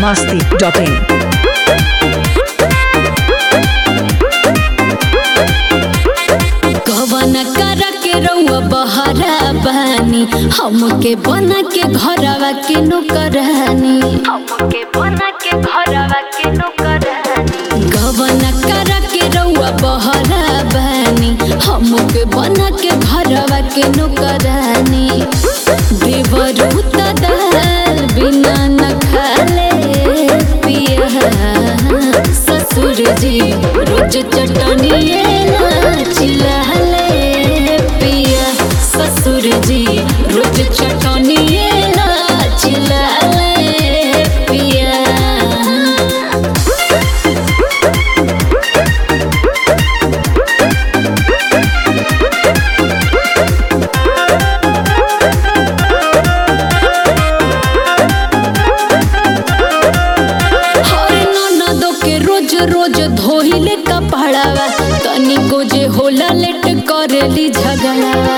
masti.in. कवन कर के रउआ बहरा बानी हमके बना के घरवा के नौकरानी हमके बना के घरवा के नौकरानी गवन कर के रउआ बहरा बानी हमके बना के घरवा के नौकरानी देवरू त दाल बिना न खाले पिया ससुर जी रोज चटनिए चिल्लाले पिया ससुर जी रोज चटनिए चिल्लाले पिया हरे ननदो के रोज रोज धोइले कपड़ावा तनिको जे होला लेट करेली झगड़ावा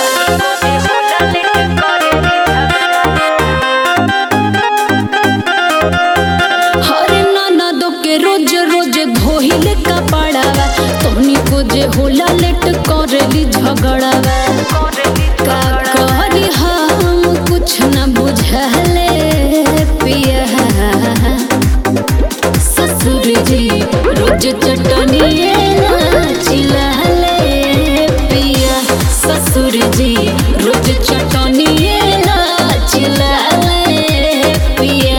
हरे ननदो के रोज रोज धोइले कपड़ावा तनिको जे होला लेट करेली झगड़ावा का करी हम कुछ न बुझले पिया ससुर जी रोज चटनिए चिल्लाले पिया ससुर जी रोज चटनिए चिल्लाले पिया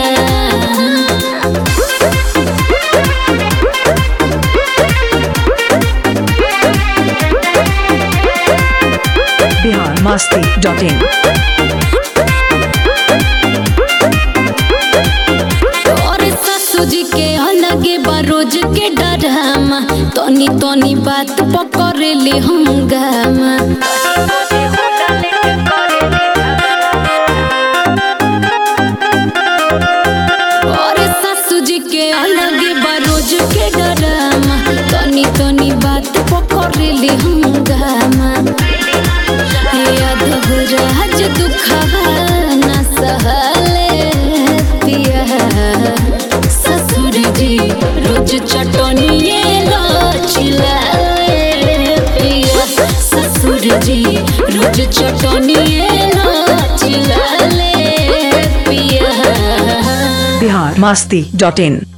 Bihar masti.in. और ससुर जी के अलगे बा रोज के डरामा तनी तनी बात पकड़ले हम गामा और ससुर जी के अलगे बा रोज के डरामा तनी तनी बात पकड़ले हम गामा यादव राज दुखवा न सहले पिया ससुर जी रोज चटनिए चिल्लाले पिया ससुर जी रोज चटनिए चिल्लाले पिया Bihar masti.in.